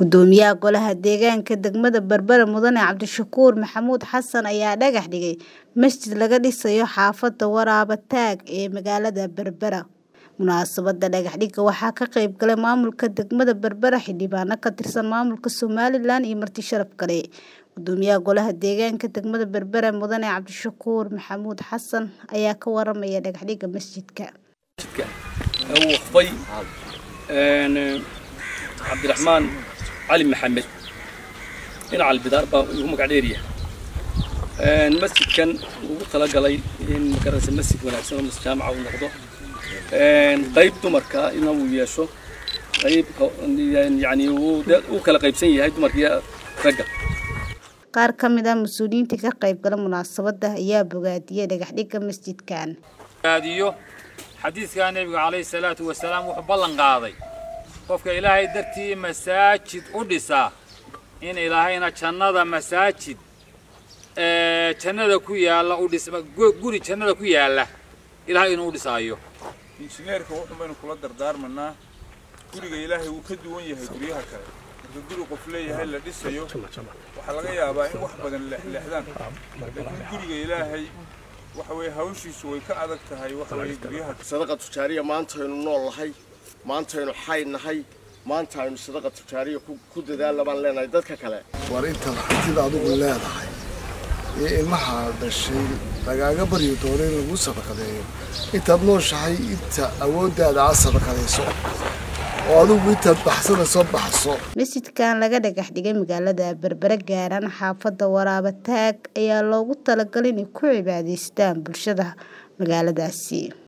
Gudoomiyaha Golaha Deegaanka degmada Berbera Mudane Cabdishakuur Maxamuud Xasan ayaa dhagax dhigay masjid laga dhisayo xaafadda Waraaba Taag ee magaalada Berbera. Munaasabadda dhagax dhigga waxaa ka qayb galay maamulka degmada Berbera, xildhibaano ka tirsan maamulka Somalilan iyo marti sharaf kale. Gudoomiyaha Golaha Deegaanka degmada Berbera Mudane Cabdishakuur Maxamuud Xasan ayaa ka waramaya dhagax dhigga masjidka. uu waqfay cabdiraxmaan cali maxamed dhinaca albidaar baa ugu magac dheeryahay masjidkan ugu talagalay in magarasa masjid wanaagsan oo masjid jaamaca uu noqdo qayb dumarka ina uu yeesho qayb yani uu kala qaybsan yahay dumarkiiyo ragga Qaar ka mid ah mas'uuliyiinta ka qayb gala munaasabadda ayaa bogaadiyay dhagax dhigga masjidkan. iyo xadiidka nebiga calayhi salaatu wasalaam wuxuu ballan qaaday qofka ilaahay dartii masaajid u dhisaa in ilaahayna jannada masaajid ee jannada ku yaalla u dhis guri jannada ku yaalla ilaahay inuu u dhisaayo injineerka wuxun baynu kula dardaarmanaa guriga ilaahay wuu ka duwan yahay guryaha kale marka guri qof leeyahay la dhisayo waxaa laga yaabaa in wax badan leexleexdaan laakiin guriga ilaahay waxa weeye hawshiisu way ka adag tahay waxa weeye guryaha sadaqa tujaariya maantaynu nool nahay maantaynu xay nahay maanta aynu sadaqa tujaariya ku dadaalla baan leenahay dadka kale war intaad hantida adigu leedahay iyo ilmaha dhashay lagaaga baryi doono in lagu sadaqadeeyo intaad nooshahay inta awooddaada aad sadaqadayso oo adigu intaad baxsanayso baxso Masjidkan laga dhagax dhigay magaalada Berbera gaaran xaafadda Waraaba Taag ayaa loogu talagalay inay ku cibaadaystaan bulshada magaaladaasi.